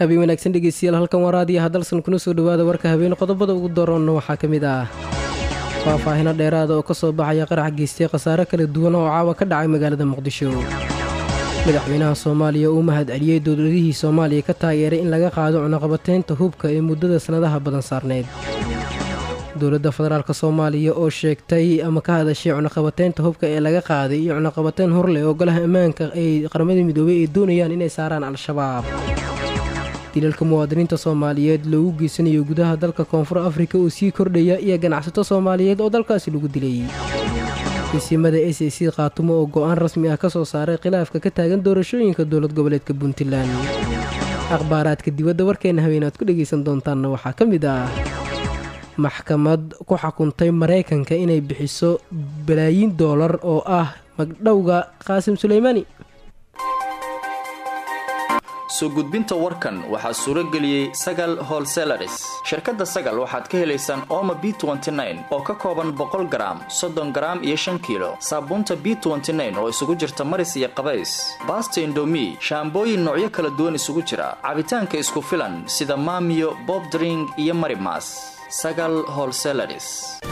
habeen wanaagsan dhegeystayaal halkan waa raadiyaha dalsan kuna soo dhowaada warka habeen qodobada ugu daroonna waxaa ka mid ah faahfaahino dheeraada oo ka soo baxaya qarax geystay khasaare kala duwan oo caawa ka dhacay magaalada muqdisho madaxweynaha soomaaliya uu mahad celiyey dowladihii soomaaliya ka taageeray in laga qaado cunaqabateynta hubka ee muddada sannadaha badan saarneyd dowladda federaalk soomaaliya oo sheegtay ama ka hadashay cunaqabateynta hubka ee laga qaaday iyo cunaqabateyn horleh oo golaha ammaanka ay qaramada midoobay ay doonayaan inay saaraan al-shabaab dilalka muwaadiniinta soomaaliyeed loogu geysanayo gudaha dalka koonfur afrika oo sii kordhaya iyo ganacsato soomaaliyeed oo dalkaasi lagu dilay isimada s a c khaatumo oo go-aan rasmi ah ka soo saaray khilaafka ka taagan doorashooyinka dowlad goboleedka puntland akhbaaraadka dibadda warkeena habeen aad ku dhegaysan doontaanna waxaa ka mid ah maxkamad ku xukuntay maraykanka inay bixiso balaayiin doolar oo ah magdhowga qaasim suleymaani soo gudbinta warkan waxaa suuro geliyey sagal holselaris shirkadda sagal waxaad ka helaysaan ooma b oo ka kooban boqol garaam soddon garaam iyo shan kiilo saabuunta b oo isugu jirta maris iyo qabays baasta indomi shaambooyin noocyo kala duwan isugu jira cabitaanka isku filan sida maamiyo bobdring iyo marimas sagal holselaris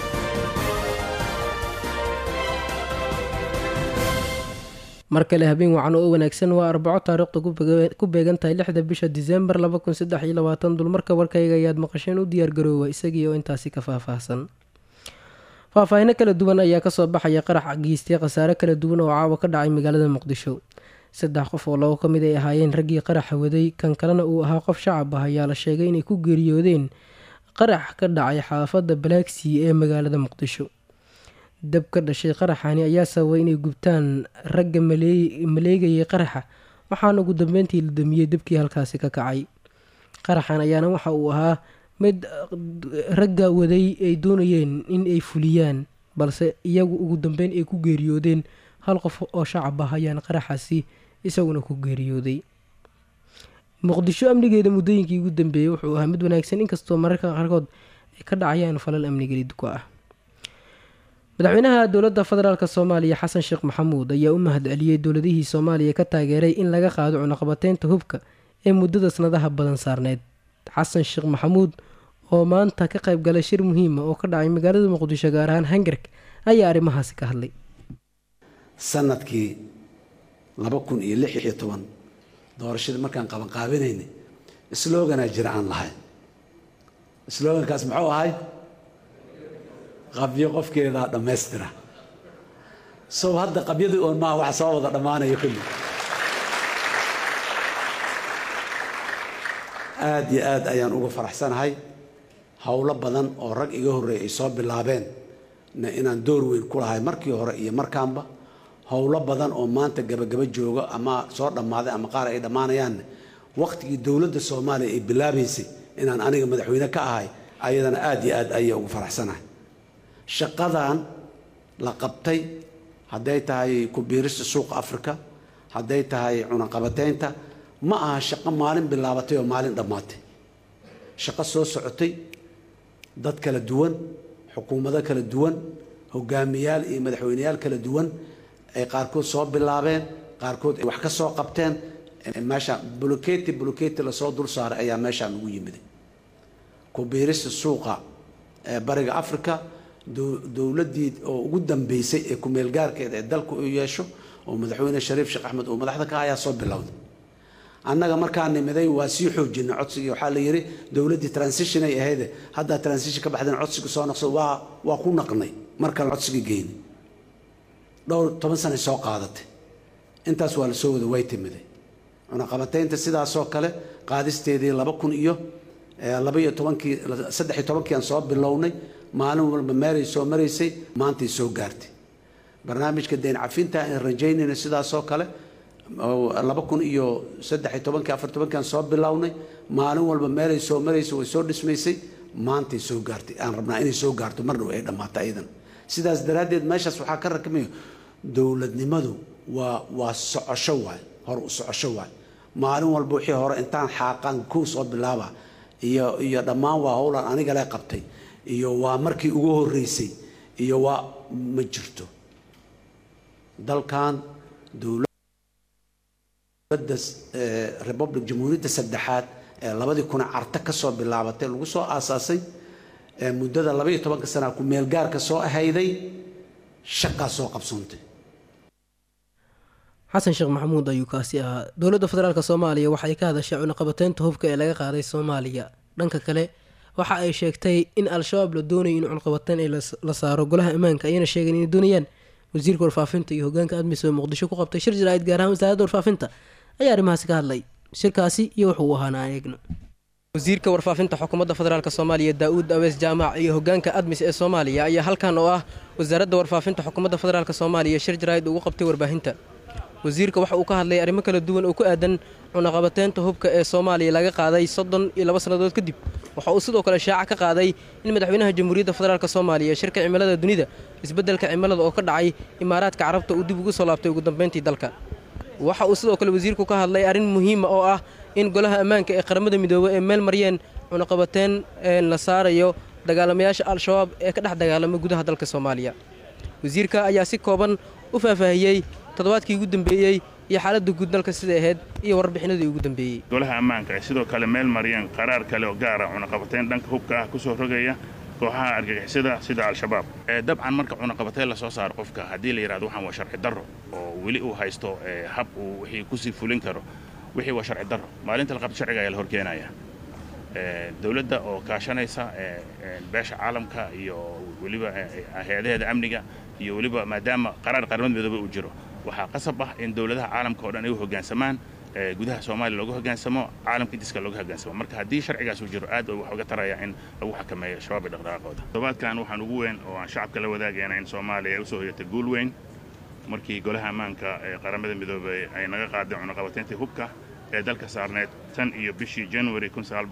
mar kale habeen wacan oo wanaagsan waa arbaco taariikhda ku beegan tahay lixda bisha disembar dulmarka warkayga ayaad maqasheen u diyaargaroowa isagii oo intaasi ka faahfaahsan faahfaahino kala duwan ayaa kasoo baxaya qarax geystay khasaare kala duwan oo caawa ka dhacay magaalada muqdisho saddex qof oo labo ka mid ay ahaayeen raggii qaraxa waday kan kalena uu ahaa qof shacab ah ayaa la sheegay inay ku geeriyoodeen qarax ka dhacay xaafadda balaagsii ee magaalada muqdisho dab ka dhashay qaraxani ayaa sababay inay gubtaan ragga maleegayay qaraxa waxaana ugu dambeyntii la damiyey dabkii halkaasi ka kacay qaraxan ayaana waxa uu ahaa mid ragga waday ay doonayeen in ay fuliyaan balse iyagu ugu dambeyn ay ku geeriyoodeen hal qof oo shacab ah ayaana qaraxaasi isaguna ku geeriyooday muqdisho amnigeeda muddooyinkii ugu dambeeyey wuxuu ahaa mid wanaagsan inkastoo mararka qaarkood ay ka dhacayaan falal amnigeli duko ah madaxweynaha dowladda federaalk soomaaliya xasan sheekh maxamuud ayaa u mahad celiyey dowladihii soomaaliya ka taageeray in laga qaado cunaqabateynta hubka ee muddada sanadaha badan saarneyd xasan sheekh maxamuud oo maanta ka qayb galay shir muhiima oo ka dhacay magaalada muqdisho gaar ahaan hangark ayaa arrimahaasi ka hadlay sanadkii laba kun iyo lix iyo toban doorashadii markaan qabanqaabinaynay sloganaa jira aan lahayn slogankaas muxuu ahay qabyo qofkeedaa dhammaystira sow hadda qabyadii oon maaha waxa soo wada dhammaanaya kulli aad iyo aad ayaan uga faraxsanahay howlo badan oo rag iga horreeyay ay soo bilaabeen na inaan door weyn ku lahay markii hore iyo markaanba howlo badan oo maanta gabagaba jooga ama soo dhammaaday ama qaar ay dhammaanayaanne wakhtigii dowladda soomaaliya ay bilaabaysay inaan aniga madaxweyne ka ahay ayadana aad iyo aad ayay uga faraxsanahay shaqadan la qabtay hadday tahay ku-biirista suuqa afrika hadday tahay cunaqabateynta ma aha shaqo maalin bilaabatay oo maalin dhammaatay shaqo soo socotay dad kala duwan xukuumado kala duwan hogaamiyaal iyo madaxweyneyaal kala duwan ay qaarkood soo bilaabeen qaarkood ay wax ka soo qabteen meeshaan buloketi buloketi lasoo dul saaray ayaa meeshaan ugu yimiday ku-biirista suuqa ee bariga africa dowladdii oo ugu dambeysay ee ku-meelgaarkeeda ee dalku u yeesho oo madaxweyne shariif sheekh axmed uu madaxda ka ayaa soo bilowday annaga markaa nimiday waa sii xoojinay codsigii waxaa la yidhi dowladdii transition ay ahayde haddaa transition ka baxdeen codsiga soo noqso waa waa ku naqnay mar kale codsigii geynay dhowr toban sanay soo qaadatay intaas waa la soo wada way timiday cunaqabateynta sidaasoo kale qaadisteedii laba kun iyo laba iyo tobankii saddex iyo tobankii aan soo bilownay maalin walba meelay soo maraysay maantay soo gaartay barnaamijka deyn cafinta aan rajaynayna sidaasoo kale laba kun iyo saddex iyo tobankii afar tobankii aan soo bilownay maalin walba meelay soo maraysay way soo dhismaysay maantay soo gaartay aan rabnaa inay soo gaarto marna ay dhammaato ayadan sidaas daraaddeed meeshaas waxaa ka rakmayo dowladnimadu waa waa socosho waay hor u socosho waay maalin walba wixii hore intaan xaaqaan kow soo bilaaba iyo iyo dhammaan waa howlan aniga le qabtay iyo waa markii ugu horreysay iyo waa ma jirto dalkan dowladda republic jamhuuriyadda saddexaad labadii kuna carta ka soo bilaabatay lagu soo aasaasay muddada labaiyo tobanka sana ku meelgaarka soo ahayday shaqaa soo qabsoontay xasan sheekh maxamuud ayuu kaasi ahaa dowladda federaalk soomaaliya waxay ka hadashay cunaqabateynta hubka ee laga qaaday soomaaliya dhanka kale waxa ay sheegtay in al-shabaab la doonayo in cunaqabateyn ay la saaro golaha ammaanka ayayna sheegeen inay doonayaan wasiirka warfaafinta iyo hogaanka admis oo muqdisho ku qabtay shir jaraa'id gaar ahaan wasaaradda warfaafinta ayaa arrimahaasi ka hadlay shirkaasi iyo wuxuu ahaana aan eegno wasiirka warfaafinta xukuumadda federaalk soomaaliya daa-uud awees jaamac iyo hogaanka admis ee soomaaliya ayaa halkan oo ah wasaaradda warfaafinta xukuumadda federaalk soomaaliya shir jaraa'id ugu qabtay warbaahinta wasiirka waxa uu ka hadlay arrimo kala duwan oo ku aadan cunaqabateynta hubka ee soomaaliya laga qaaday soddon iyo laba sannadood kadib waxa uu sidoo kale shaaca ka qaaday in madaxweynaha jamhuuriyadda federaalk soomaaliya shirka cimilada dunida isbeddelka cimilada oo ka dhacay imaaraadka carabta uu dib ugu soo laabtay ugu dambeyntii dalka waxa uu sidoo kale wasiirku ka hadlay arrin muhiima oo ah in golaha ammaanka ee qaramada midoobey ee meel maryeen cunaqabateyn la saarayo dagaalamayaasha al-shabaab ee ka dhex dagaalama gudaha dalka soomaaliya wasiirka ayaa si kooban u faahfaahiyey toddobaadkii ugu dambeeyey iyo xaaladda guud dalka siday ahayd iyo warbixinadii ugu dambeeyey golaha ammaanka ay sidoo kale meel mariyeen qaraar kale oo gaara cunaqabateyn dhanka hubka ah ku soo rogaya kooxaha argagixisada sida al-shabaab dabcan marka cunaqabateyn la soo saaro qofka haddii la yidhahdo waxaan waa sharci darro oo weli uu haysto hab uu wixii kusii fulin karo wixii waa sharci darro maalinta la qabto sharciga ayaa la horkeenaya dowladda oo kaashanaysa beesha caalamka iyo weliba hay-adaheeda amniga iyo weliba maadaama qaraar qaramada midoobe uu jiro waxaa qasab ah in dowladaha caalamka oo dhan ay u hoggaansamaan gudaha soomaaliya looga hoggaansamo caalamka diska looga hoggaansamo marka haddii sharcigaas uu jiro aad wax uga taraya in lagu xakameeyo shabaab iyo dhaqdhaqaaqooda toddobaadkan waxaan ugu weyn oo aan shacabka la wadaagayna in soomaaliya ay usoo hoyatay guul weyn markii golaha ammaanka ee qaramada midoobey ay naga qaadeen cunaqabateyntii hubka ee dalka saarneed tan iyo bishii januari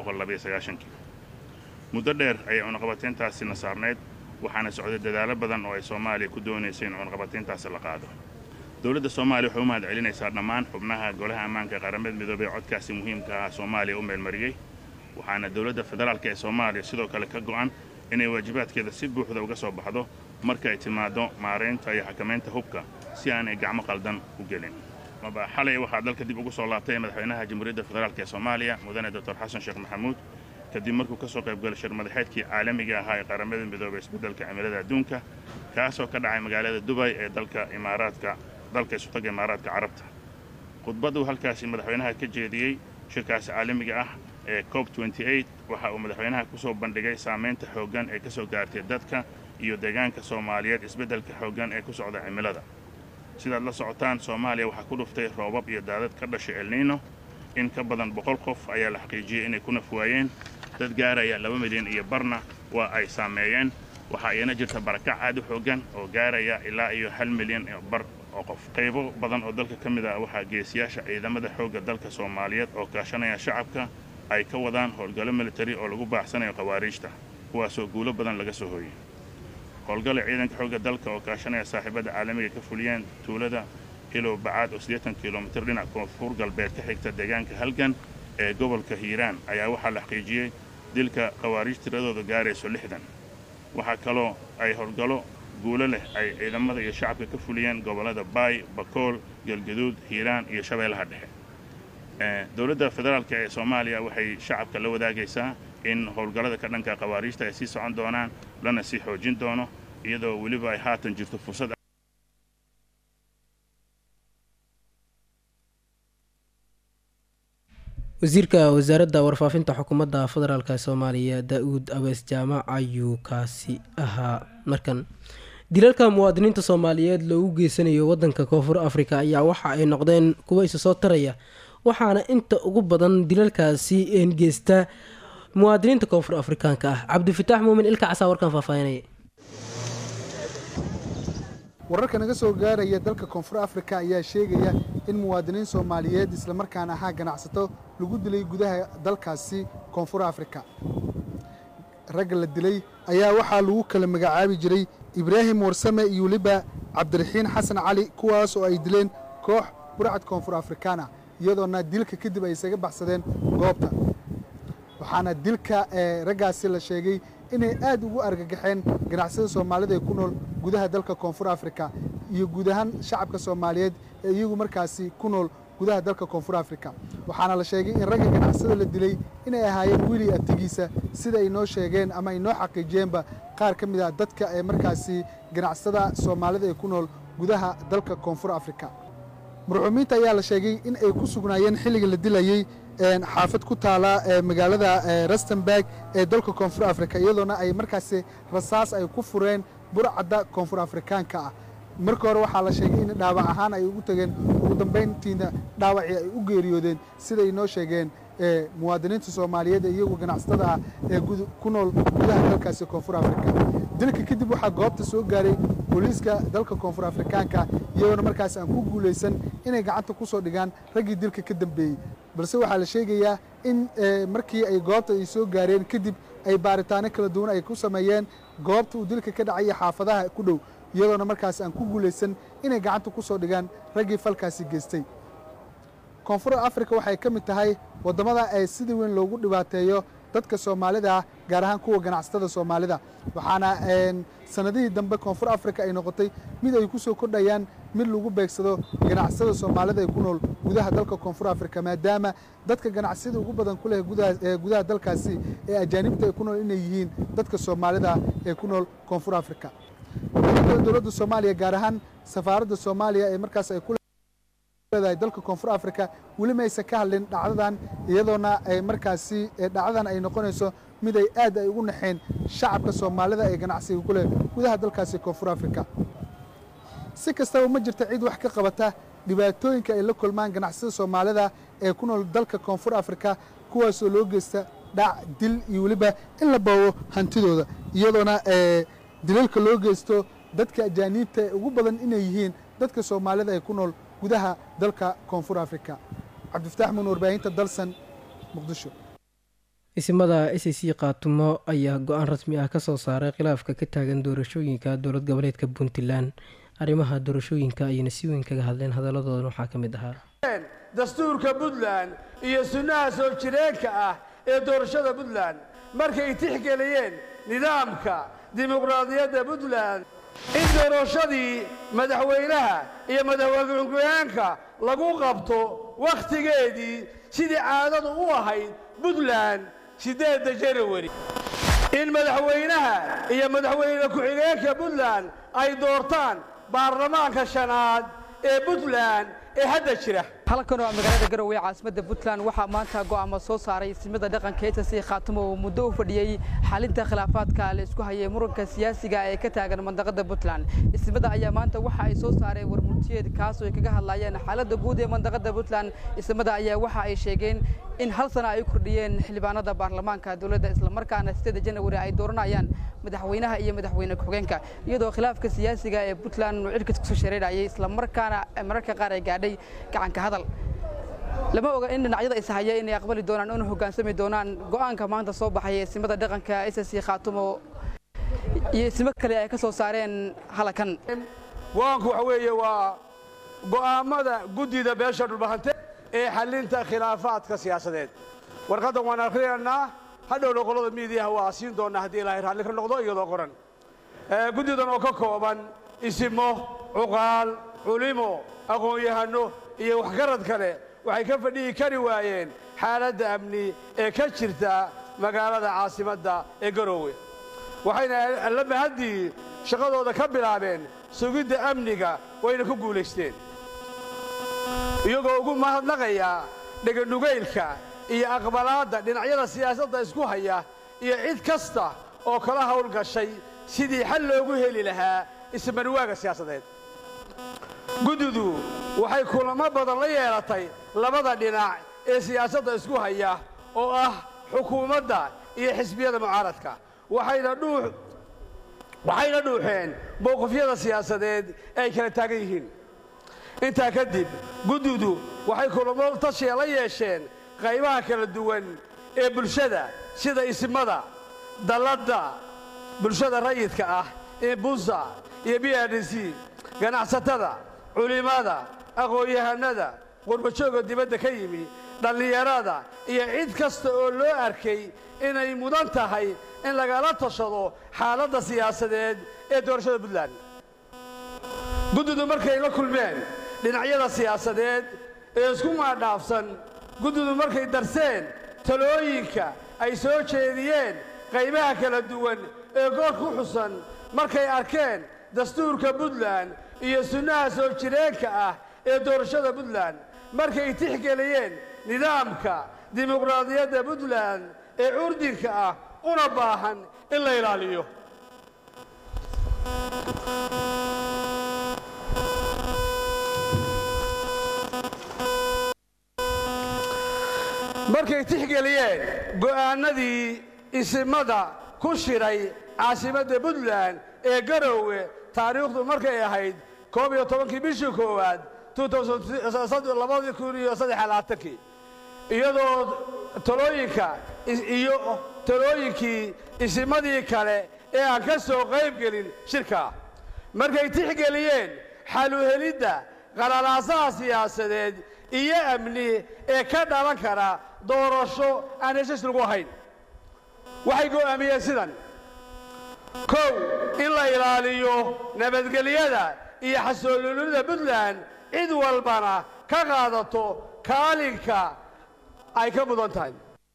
muddo dheer ayay cunaqabateyntaasina saarneyd waxaana socday dadaalo badan oo ay soomaaliya ku doonaysay in cunaqabateyntaasi la qaado dowladda soomaaliya waxay u mahad celinaysaa dhammaan xubnaha golaha ammaanka ee qaramada midoobey ee codkaasi muhiimka ah soomaaliya u meelmariyey waxaana dowladda federaalk ee soomaaliya sidoo kale ka go'an inay waajibaadkeeda si buuxda uga soo baxdo marka ay timaaddo maaraynta iyo xakamaynta hubka si aanay gacmo qaldan u gelin maba xalay waxaa dalka dib ugu soo laabtay madaxweynaha jamhuuriyadda federaalk ee soomaaliya mudane doctor xasan sheekh maxamuud kadib markuu ka soo qaybgalay shir madaxeedkii caalamiga ahaa ee qaramada midoobey isbeddelka cimilada adduunka kaasoo ka dhacay magaalada dubay ee dalka imaaraadka dalka isutaga imaaraadka carabta khudbaduu halkaasi madaxweynaha ka jeediyey shirkaasi caalamiga ah ee cob waxa uu madaxweynaha ku soo bandhigay saamaynta xooggan ee ka soo gaartay dadka iyo deegaanka soomaaliyeed isbeddelka xooggan ee ku socda cimilada sidaad la socotaan soomaaliya waxaa ku dhuftay roobab iyo daadad ka dhashay elniino in ka badan boqol qof ayaa la xaqiijiyey inay ku naf waayeen dad gaaraya laba milyan iyo barna waa ay saameeyeen waxaa iyana jirta barakac aad u xooggan oo gaaraya ilaa iyo hal milyan bar oo qof qaybo badan oo dalka ka mid ah waxaa geesiyaasha ciidamada xoogga dalka soomaaliyeed oo kaashanaya shacabka ay ka wadaan howlgallo militari oo lagu baaxsanayo khawaariijta kuwaasoo guulo badan laga soo hooyey howlgalla ciidanka xoogga dalka oo kaashanaya saaxiibadda caalamiga ka fuliyeen tuulada hilow bacaad oo siddeetan kilomitir dhinac koonfur galbeed ka xigta deegaanka halgan ee gobolka hiiraan ayaa waxaa la xaqiijiyey dilka khawaariij tiradooda gaarayso lixdan waxaa kaloo ay howlgallo guulo leh ay ciidamada iyo shacabka ka fuliyeen gobollada baay bakool galgaduud hiiraan iyo shabeellaha dhexe dowladda federaalk ee soomaaliya waxay shacabka la wadaagaysaa in howlgallada ka dhanka khawaariijta ay sii socon doonaan lana sii xoojin doono iyadoo weliba ay haatan jirto fursad wasiirka wasaaradda warfaafinta xukuumadda federaalk soomaaliya daa-uud awees jaamac ayuu kaasi ahaa markan dilalka muwaadiniinta soomaaliyeed loogu geysanayo wadanka koonfur afrika ayaa waxa ay noqdeen kuwa isa soo taraya waxaana inta ugu badan dilalkaasi geysta muwaadiniinta koonfur afrikaanka ah cabdifataax muumin ilka casaa warkan faahfaahinaya wararka naga soo gaaraya dalka koonfur afrika ayaa sheegaya in muwaadiniin soomaaliyeed islamarkaana ahaa ganacsato lagu dilay gudaha dalkaasi koonfur afrika ragga la dilay ayaa waxaa lagu kala magacaabi jiray ibraahim warsame iyo weliba cabdiraxiin xasan cali kuwaas oo ay dileen koox burcad koonfur afrikaan ah iyadoona dilka kadib ay isaga baxsadeen goobta waxaana dilka raggaasi la sheegay inay aad ugu argagaxeen ganacsada soomaalida ee ku nool gudaha dalka koonfur afrika iyo guud ahaan shacabka soomaaliyeed ee iyagu markaasi ku nool gudaha dalka koonfur afrika waxaana la sheegay in ragga ganacsada la dilay inay ahaayeen wiili abtigiisa sida ay noo sheegeen ama ay noo xaqiijiyeenba qaar ka mid ah dadka ee markaasi ganacsada soomaalida ee ku nool gudaha dalka koonfur afrika marxuumiinta ayaa la sheegay in ay ku sugnaayeen xilliga la dilayey xaafad ku taala magaalada rustenburg ee dalka koonfur afrika iyadoona ay markaasi rasaas ay ku fureen burcadda koonfur afrikaanka ah marka hore waxaa la sheegay in dhaawac ahaan ay ugu tageen ugu dambayntiina dhaawacii ay u geeriyoodeen siday noo sheegeen muwaadiniinta soomaaliyeed ee iyagu ganacsatada ah ee ku nool gudaha dalkaasi koonfur afrika dilka kadib waxaa goobta soo gaaray booliiska dalka koonfur afrikaanka iyagoona markaas aan ku guulaysan inay gacanta ku soo dhigaan raggii dilka ka dambeeyey balse waxaa la sheegayaa in markii ay goobta ay soo gaareen kadib ay baaritaano kala duwan ay ku sameeyeen goobta uu dilka ka dhacay iyo xaafadaha ku dhow iyadoona markaas aan ku guulaysan inay gacanta ku soo dhigaan raggii falkaasi geystay koonfur afrika waxay ka mid tahay waddamada ee sida weyn loogu dhibaateeyo dadka soomaalida ah gaar ahaan kuwa ganacsatada soomaalida waxaana sanadihii dambe koonfur afrika ay noqotay mid ay ku soo kordhayaan mid lagu beegsado ganacsada soomaalida ee ku nool gudaha dalka koonfur afrika maadaama dadka ganacsiyada ugu badan ku leh gudaha dalkaasi ee ajaanibta ay ku nool inay yihiin dadka soomaalida ee ku nool koonfur afrika kale dowladda soomaaliya gaar ahaan safaaradda soomaaliya ee markaas ay ku leedahay dalka koonfur afrika weli ma aysan ka hadlin dhacdadan iyadoona ay markaasi dhacdadan ay noqonayso mid ay aad ay ugu naxeen shacabka soomaalida ee ganacsiga ku leh gudaha dalkaasi koonfur afrika si kastaba ma jirta cid wax ka qabata dhibaatooyinka ay la kulmaan ganacsiyada soomaalida ee ku nool dalka koonfur afrika kuwaasoo loo geysta dhac dil iyo weliba in la boobo hantidooda iyadoona dilalka loo geysto dadka ajaaniibta ee ugu badan inay yihiin dadka soomaalida ee ku nool gudaha dalka koonfur afrika cabdifataax muun warbaahinta dalsan muqdisho isimada s c kaatumo ayaa go-aan rasmi ah kasoo saaray khilaafka ka taagan doorashooyinka dowlad goboleedka puntland arrimaha doorashooyinka ayayna si weyn kaga hadleen hadaladoodan waxaa ka mid ahaa dastuurka puntland iyo sunnaha soo jireenka ah ee doorashada puntland markay tixgeliyeen nidaamka dimuqraadiyadda puntland in doorashadii madaxweynaha iyo madaxweyne-ku-xigeenka lagu qabto wakhtigeedii sidii caadadu u ahayd puntland siddeedda janawari in madaxweynaha iyo madaxweyne ku-xigeenka puntland ay doortaan baarlamaanka shanaad ee puntland ee hadda jira halkan waa magaalada garowe ee caasimadda puntland waxaa maanta go'aamo soo saaray isimada dhaqanka ss khaatimo oo muddo u fadhiyey xalinta khilaafaadka la isku hayay muranka siyaasiga ee ka taagan mandaqada puntland isimada ayaa maanta waxa ay soo saareen warmurtiyeed kaasoo ay kaga hadlayeen xaaladda guud ee mandaqada puntland isimada ayaa waxa ay sheegeen in hal sana ay kordhiyeen xildhibaanada baarlamaanka dowladda islamarkaana sideeda janawari ay dooranayaan madaxweynaha iyo madaxweyne ku-xigeenka iyadoo khilaafka siyaasiga ee puntland uu cirkas kusoo shareerayay islamarkaana mararka qaar ay gaadhay gacanka hadal lama oga in dhinacyada ishaya inay aqbali doonaan una hoggaansami doonaan go'aanka maanta soo baxay eesimada dhaqanka ss khaatumo iyo isimo kale ay ka soo saareen halakan go-aanku waxa weeye waa go'aammada guddida beesha dhulbahante ee xallinta khilaafaadka siyaasadeed warqaddan waan akhriyaynaa hadhowna qolada miidiyaha waa siin doonnaa haddii ilaahay raalli ka noqdo iyadoo qoran guddidan oo ka kooban isimo cuqaal culimo aqoon-yahanno iyo waxgarad kale waxay ka fadhihi kari waayeen xaaladda amni ee ka jirta magaalada caasimadda ee garoowe waxayna alla mahaddii shaqadooda ka bilaabeen sugidda amniga wayna ku guulaysteen iyagoo ugu mahadnaqaya dheganugaylka iyo aqbalaadda dhinacyada siyaasadda isku haya iyo cid kasta oo kala hawlgashay sidii xal loogu heli lahaa ismarwaaga siyaasadeed guddidu waxay kulamo badan la yeelatay labada dhinac ee siyaasadda isku haya oo ah xukuumadda iyo xisbiyada mucaaradka waxayna dhuuxeen mowqifyada siyaasadeed ee ay kala taagan yihiin intaa kadib guddidu waxay kulamo tashiya la yeesheen qaybaha kala duwan ee bulshada sida isimada dalladda bulshada rayidka ah ee bunsa iyo b r d c ganacsatada culimmada aqoon-yahanada qurbajooga dibadda ka yimi dhallinyarada iyo cid kasta oo loo arkay inay mudan tahay in lagala tashado xaaladda siyaasadeed ee doorashada puntland guddidu markay la kulmeen dhinacyada siyaasadeed ee isku maadhaafsan guddidu markay darseen talooyinka ay soo jeediyeen qaybaha kala duwan ee goor ku xusan markay arkeen dastuurka puntland iyo sunnaha soo jireenka ah ee doorashada puntland markay tixgeliyeen nidaamka dimuqraadiyadda puntland ee curdinka ah una baahan in la ilaaliyo markay tixgeliyeen go'aannadii isimada ku shiray caasimadda puntland ee garowe taariikhdu markay ahayd koob iyo tobankii bishii koowaad labadii kun iyo saddex labaatankii iyadoo talooyinka iyo talooyinkii isimadii kale ee aan ka soo qayb gelin shirka markay tixgeliyeen xaluhelidda qalalaasaha siyaasadeed iyo amni ee ka dhalan kara doorasho aan heshiis lagu ahayn waxay go'aamiyeen sidan kow in la ilaaliyo nabadgelyada iyo xasoololida puntland cid walbana ka qaadato kaalinka ay ka mudan tahay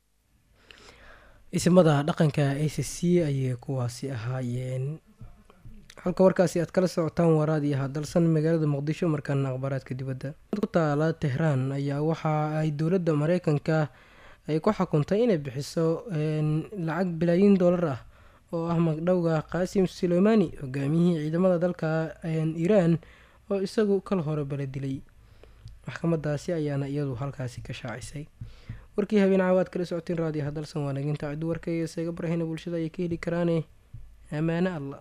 isimada dhaqanka a c c ayay kuwaasi ahaayeen halka warkaasi aad kala socotaan waraad iyo hadalsan magaalada muqdisho markaana akhbaaraadka dibadda ku taala tehraan ayaa waxa ay dowladda mareykanka ay ku xukuntay inay bixiso lacag bilaayin doolar ah oo ah magdhowga qaasim suleymani hogaamiyihii ciidamada dalka iiraan oo isagu kal hore bala dilay maxkamadaasi ayaana iyadu halkaasi ka shaacisay warkii habeen caawaad kala socoteen raadiyo hadalsan waa naginta ciddu warkaiyo seega barahina bulshada ayay ka heli karaane ammaane allah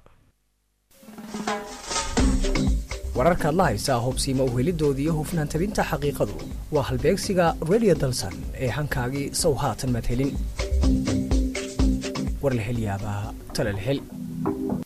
wararkaad la haysaa hubsiima uhelidoodii iyo hufnaan tabinta xaqiiqadu waa halbeegsiga radio dalsan ee hankaagii sow haatan madhelin warlahelyaabaha talalhel